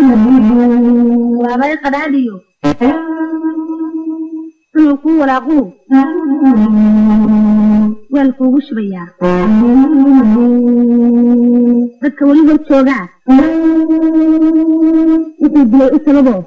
waabay qadhaadhiyo inuu kuu walaaquu weel kuugu shubayaa dadka weli hor joogaa wuxuu dilay u sababo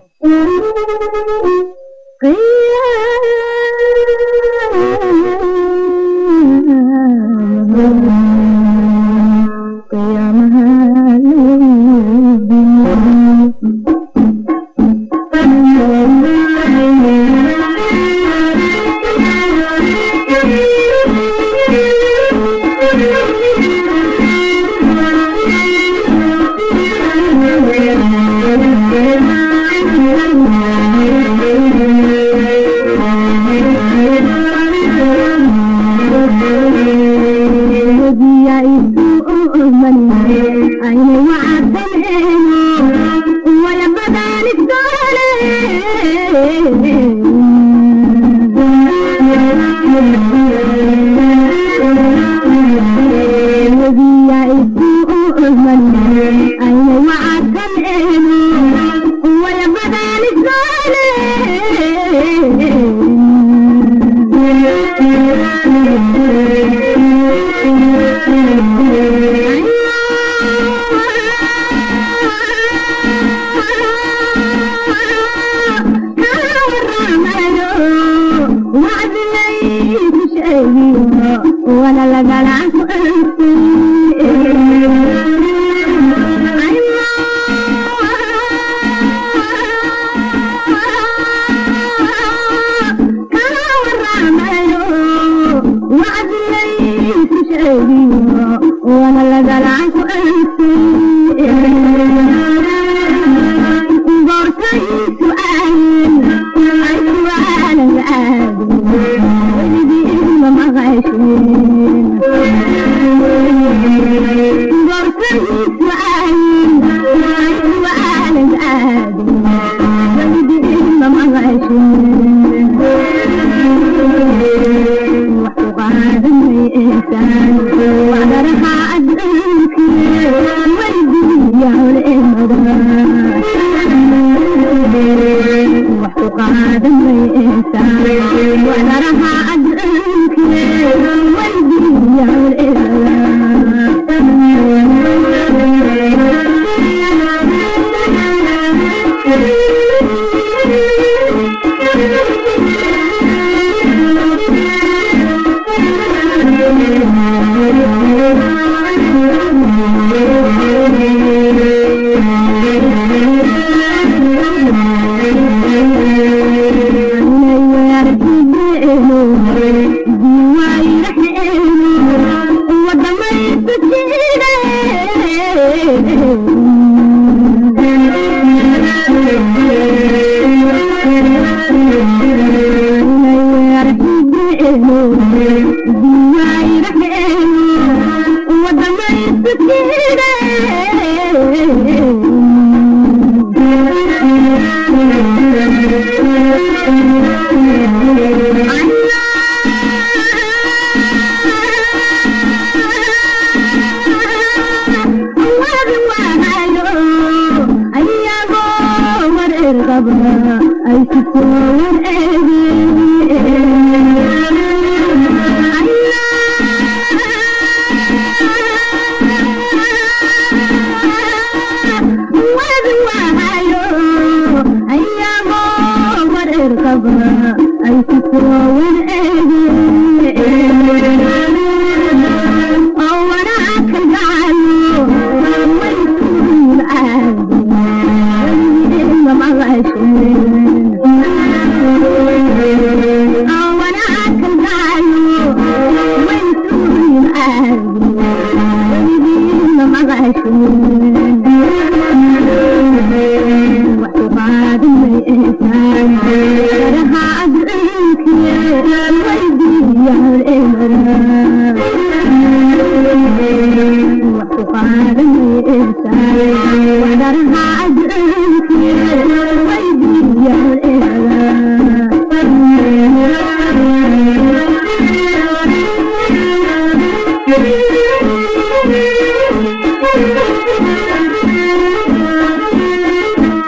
Thank you.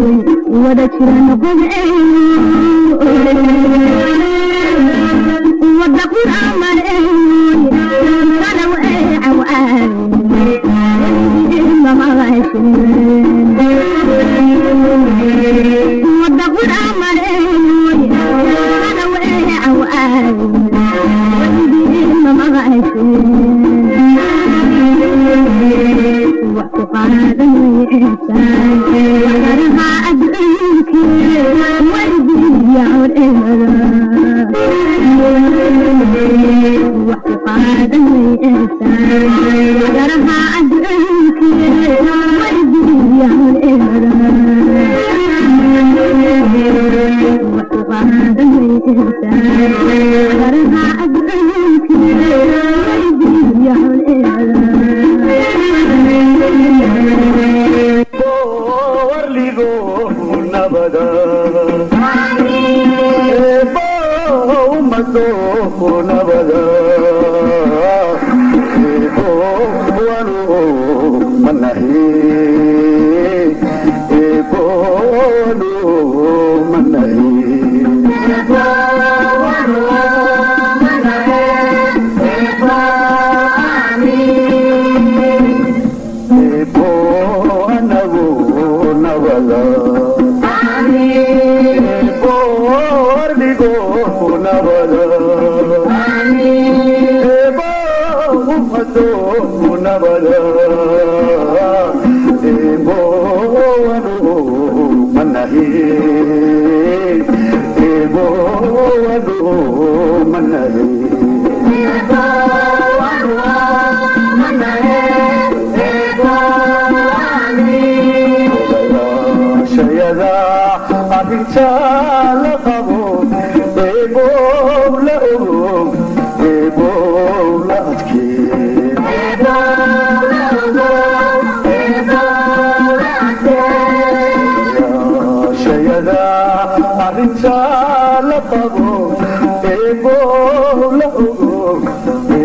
wada jiran qodceeyo wada qur'aamaneeyo kalaw eecaw wada qur'aamaneeyo kalaw eecaw wax ku qaadan waysaa adduunki wardiyaawr wax ku qaadan waysaa garaha adduunki wardiyaawr wax ku qaadan waysaa garaha adduunki warligo nabada eebo ummado nabada eebo wanu manahi eebo wanu manahi eebo anagu nabada eebo warligo nabada eebo ummado nabada eebo wanu manahi eebo wanu manahi shayada arrinta la qabo eebow la ogow eebow la adkee shayada arrinta la qabo eebow la ogow